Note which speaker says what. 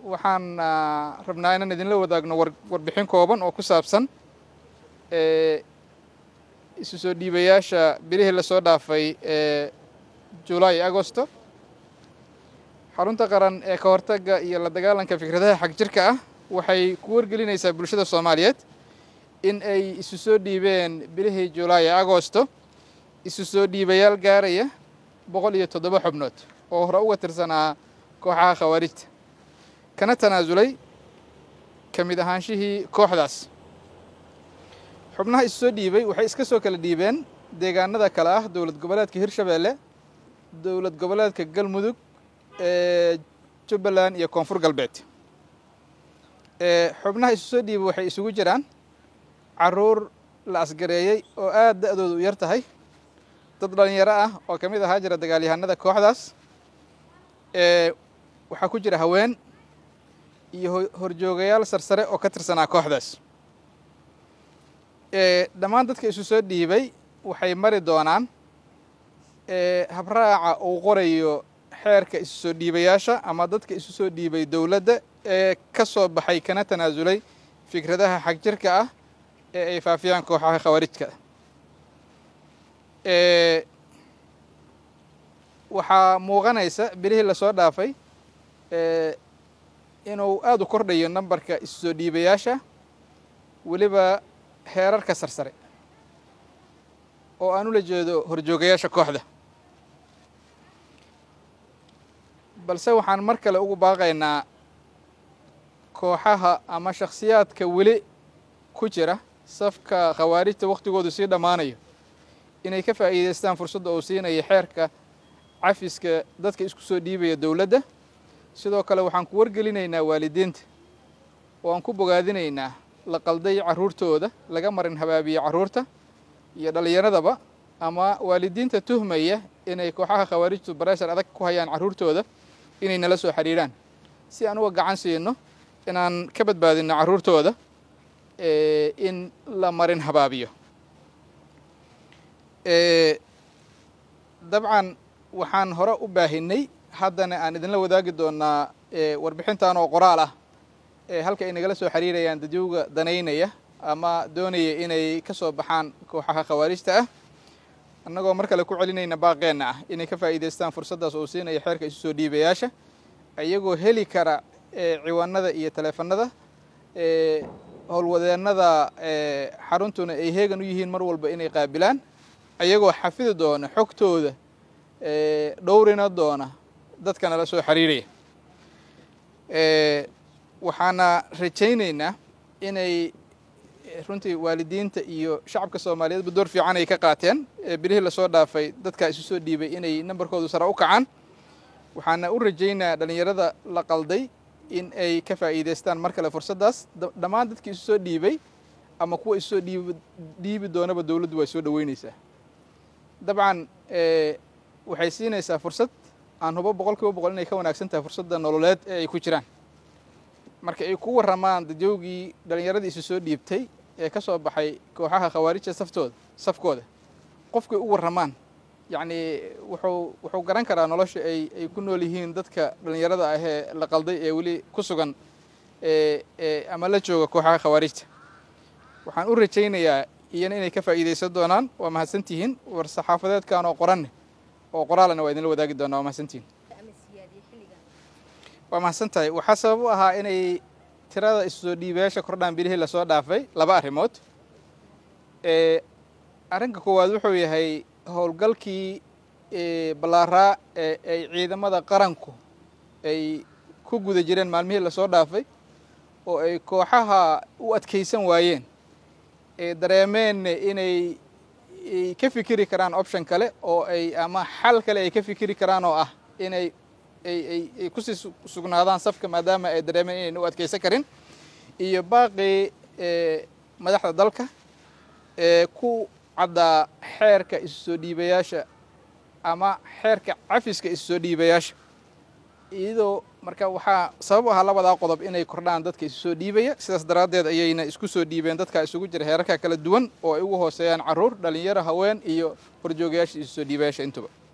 Speaker 1: waxaan rabnaa inaan idinla wadaagno warbixin kooban oo ku saabsan isu soo dhiibayaasha bilihii lasoo dhaafay ee julaay agosto xarunta qaran ee ka hortagga iyo la dagaalanka fikradaha xag jirka ah waxay ku wargelinaysaa bulshada soomaaliyeed in ay isu soo dhiibeen bilihii julaay ee agosto isu soo dhiibayaal gaaraya boqol iyo toddoba xubnood oo hore uga tirsanaa kooxaha khawaarijta kana tanaasulay ka mid ahaanshihii kooxdaas xubnaha isu soo dhiibay waxay iska soo kala dhiibeen deegaanada kale ah dowlad goboleedka hirshabeelle dowlad goboleedka galmudug ee jubbaland iyo koonfur galbeed xubnaha isu soo dhiibay waxay isugu jiraan caruur la asgareeyey oo aad da-doodu u yar tahay dad dhalinyaro ah oo ka mid ahaa jira dagaalyahanada kooxdaas waxaa ku jira haween iyo horjoogayaal sarsare oo ka tirsanaa kooxdaas dhammaan dadka isu soo dhiibay waxay mari doonaan habraaca uu qorayo xeerka isu soo dhiibayaasha ama dadka isu soo dhiibay dowladda ee ka soo baxay kana tanaasulay fikradaha xag jirka ah ee ay faafiyaan kooxaha khawaarijka waxaa muuqanaysa bilihii lasoo dhaafay inuu aada u kordhayo nambarka isu soo dhiibayaasha weliba heerarka sarsare oo aan ula jeedo horjoogayaasha kooxda balse waxaan mar kale ugu baaqaynaa kooxaha ama shakhsiyaadka weli ku jira safka khawaarijta wakhtigoodu sii dhammaanayo inay ka faa'iidaystaan fursadda uu siinaya xeerka cafiska dadka isku soo dhiibaya dowladda sidoo kale waxaan ku wargelinaynaa waalidiinta oo aan ku bogaadinaynaa la qalday carruurtooda laga marin habaabiye carruurta iyo dhallinyaradaba ama waalidiinta tuhmaya inay kooxaha khawaarijtu bareshar adag ku hayaan carruurtooda inay nala soo xidhiidhaan si aan uga gacan siino inaan ka badbaadino carruurtooda in la marin habaabiyo dabcan waxaan hore u baahinay haddana aan idinla wadaagi doonaa warbixintan oo qoraal ah halka ay nagala soo xiriirayaan dadyoga danaynaya ama doonaya inay ka soo baxaan kooxaha khawaarijta ah annagoo mar kale ku celinayna baaqeenna ah inay ka faa'iidaystaan fursaddaas uu siinaya xeerka isu soo dhiibayaasha iyagoo heli kara ciwaanada iyo taleefanada howlwadeennada xaruntuna ay heegan u yihiin mar walba inay qaabilaan ayagoo xafidi doona xogtooda dhowrina doona dadka nala soo xiriiraya waxaana rajaynaynaa inay runtii waalidiinta iyo shacabka soomaaliyeedba door fiican ay ka qaateen bilihii lasoo dhaafay dadkaa isu soo dhiibay inay nambarkoodu sare u kacaan waxaana u rajaynaa dhallinyarada la qalday in ay ka faa'iidaystaan mar kale fursaddaas dhammaan dadkii isu soo dhiibay ama kuwa isu soo dhiib dhiibi doonaba dowladdu way soo dhoweynaysaa dabcan waxay siinaysaa fursad aan hubo boqol kiiba boqol inay ka wanaagsan tahay fursadda nololeed ee ay ku jiraan marka ay ku warramaan dadyoogii dhallinyaradii isu soo dhiibtay ee ka soo baxay kooxaha khawaarijta saftooda safkooda qofkay u warramaan yacnii wuxuu wuxuu garan karaa nolosha ay ay ku nool yihiin dadka dhallinyarada ah ee la qalday ee weli ku sugan ee ama la jooga kooxaha khawaarijta waxaan u rajaynayaa iyana inay ka faa'iidaysan doonaan waa mahadsantihiin war saxaafadeedkan oo qoranne oo qoraalana waa idinla wadaagi doonaa waa mahadsantihiin waa mahadsan tahay waxaa sabab u ahaa inay tirada isu soo dhiibayaasha kordhaan bilihii lasoo dhaafay laba arrimood arrinka koowaad wuxuu yahay howlgalkii ballaaraa ee ay ciidamada qaranku ay ku guda jireen maalmihii lasoo dhaafay oo ay kooxaha u adkaysan waayeen ee dareemeen inay ka fikiri karaan option kale oo ay ama xal kale ay ka fikiri karaan oo ah inay ay kusii sugnaadaan safka maadaama ay dareemeen inayna u adkaysan karin iyo baaqii madaxda dalka ee ku caddaa xeerka isu soo dhiibayaasha ama xeerka cafiska isu soo dhiibayaasha iyadoo marka waxaa sabab u ahaa labadaa qodob inay kordhaan dadka isu soo dhiibaya sidaas daraaddeed ayayna isku soo dhiibeen dadka isugu jira heerarka kala duwan oo ay ugu hooseeyaan carruur dhalinyaro haween iyo horjoogayaasha isu soo dhiibayaasha intuba